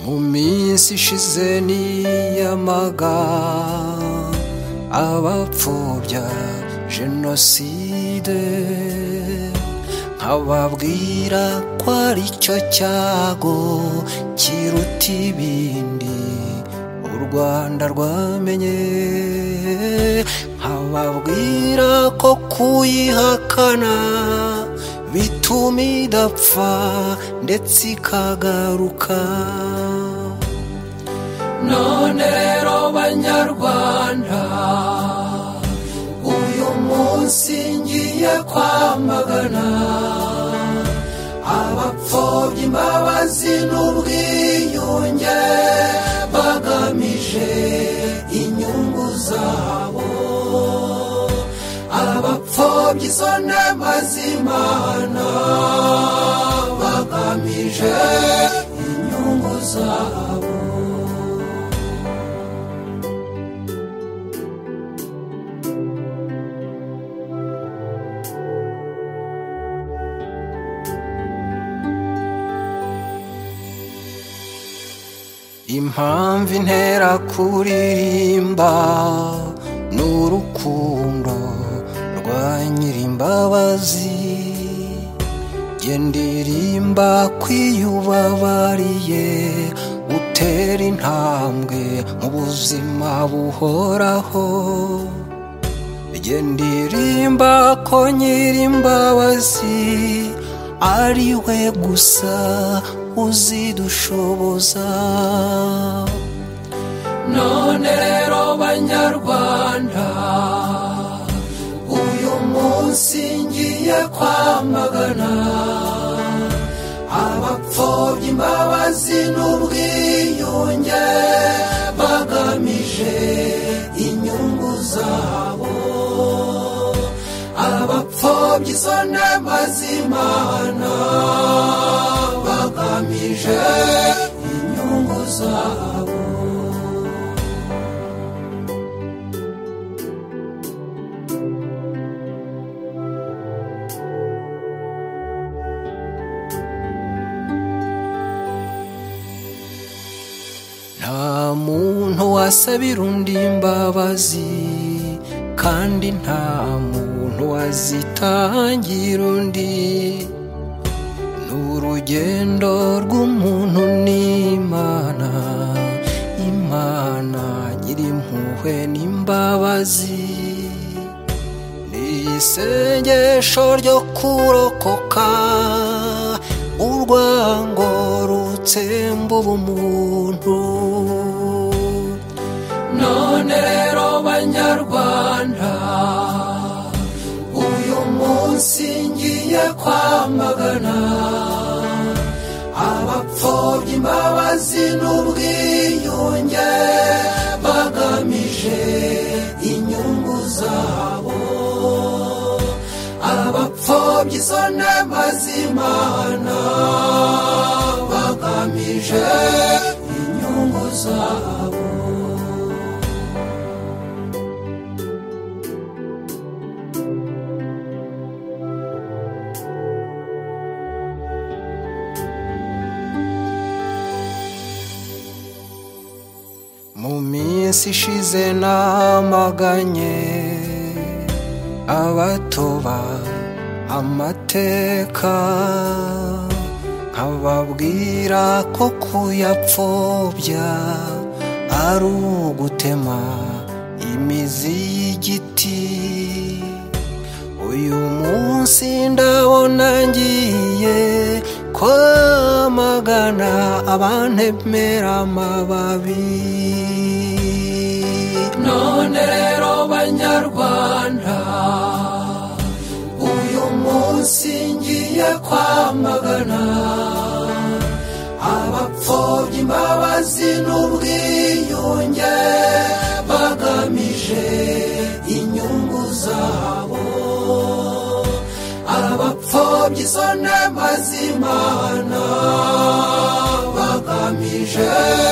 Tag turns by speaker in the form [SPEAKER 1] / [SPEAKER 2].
[SPEAKER 1] mu minsi ishize niyamaga abapfobya jenoside nkababwira ko ari cyo cyago kiruta ibindi u rwanda rwamenye nkababwira ko kuyihakana bituma idapfa ndetse ikagaruka none rero banyarwanda uyu munsi ngiye kwamagana abapfobya imbabazi n'ubwiyunge bagamije inyungu zabo abapfobya izo nema z'imana bagamije inyungu zabo impamvu intera kuririmba ni urukundo rwa nyirimbabazi jye ndirimba kwiyubabariye utera intambwe mu buzima buhoraho jye ndirimba ko nyirimbabazi ari we gusa uzidushoboza none rero banyarwanda uyu munsi ngiye kwamagana abapfobya imbabazi n'ubwiyunge bagamije inyungu zabo abapfobya izo nema z'imana bagamije inyungu zabo nta muntu wasabira undi imbabazi kandi nta muntu wazitangira undi ni urugendo rw'umuntu n'imana imana nyirimpuhwe n'imbabazi ni isengesho ryo kurokoka urwango rutsemba ubumuntu none rero banyarwanda uyu munsi ngiye kwamagana abapfobya imbabazi n'ubwiyunge bagamije inyungu zabo abapfobya izo nema z'imana bagamije inyungu zabo mu minsi ishize namaganye abatoba amateka nkababwira ko kuyapfobya ari ugutema imizi y'igiti uyu munsi ndabona ngiye kwamagana abantemera amababi none rero banyarwanda uyu munsi ngiye kwamagana abapfobya imbabazi n'ubwiyunge bagamije inyungu zabo izo nema z'imana bagamije